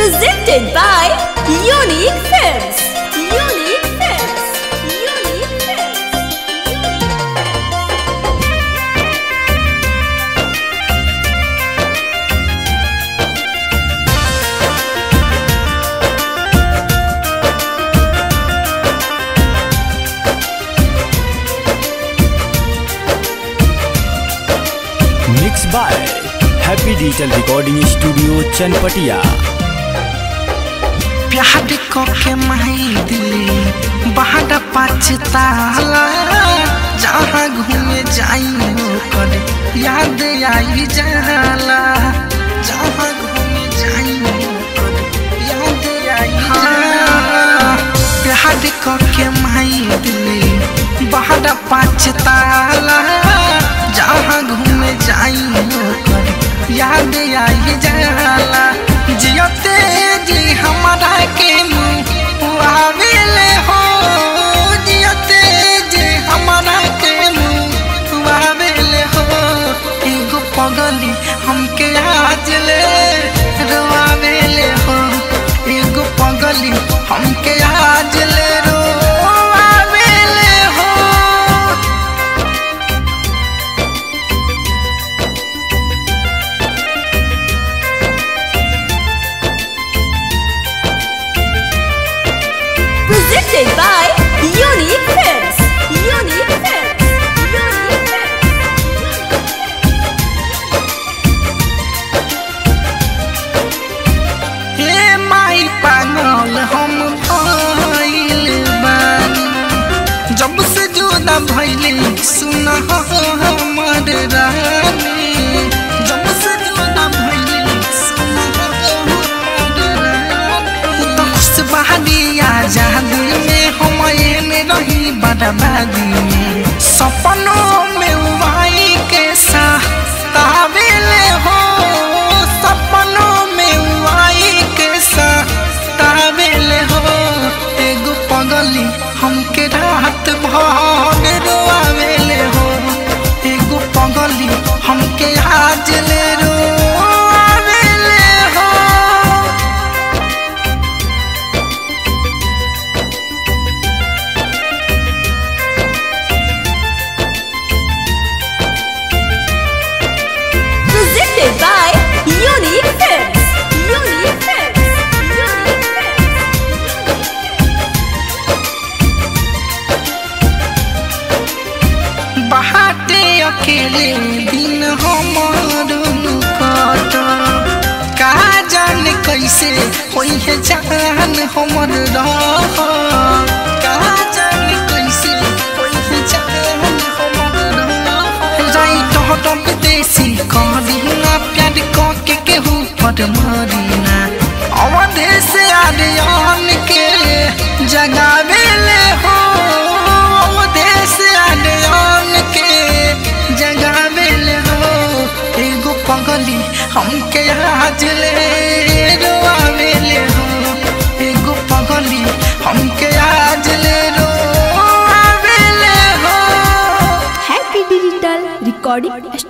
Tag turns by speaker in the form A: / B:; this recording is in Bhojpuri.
A: Presented by Unique Films. Unique Films. Unique Films.
B: Mix by happy digital recording studio Chanpatia
C: प्यार के माई दिली बाहर पछताला जहाँ घूमे जाई कर याद आई जाला जहाँ घूमे जाई कर याद आई जाला प्यार के माई दिली बाहर पछताला जहाँ घूमे जाई कर याद आई जाला जियते जी हमारा के मुँह आवेले हो जियते जी हमारा के मुँह आवेले हो एगो पगली हमके आज ले रोआवेले हो एगो पगली हमके आज ले रोआवेले हो
A: Presented by Unique Films. Unique Films. Unique Films.
C: हे माई पागल हम भइल बानी जब से जुदा भइले सुन हमर रानी जब से जुदा भइले सुन हमर रानी तो खुश बहादी आजादी में हम एने रही बर्बादी में सपनों में वाई के साथ तावेले हो सपनों में वाई के साथ तावेले हो एगो पगली हमके रात भर रोआवेले हो एगो पगली हमके आज ले रोआवेले हो
A: Presented by Unique Films. Unique Films. Unique Films.
C: बहाते अकेले दिन हमर कट का जान कैसे होई है जान हमर रह का जान कैसे होई है जान हमर रह राइट हटम देसी कहना प्यार क के केहू पर मरीना अवधे से आर्यन के जगावेले हो अवधे से आर्यन के जगावेले हो एगो पगली हमके आज ले रोआवेले हो एगो पगली हमके आज ले रोआवेले हो
A: Happy Digital Recording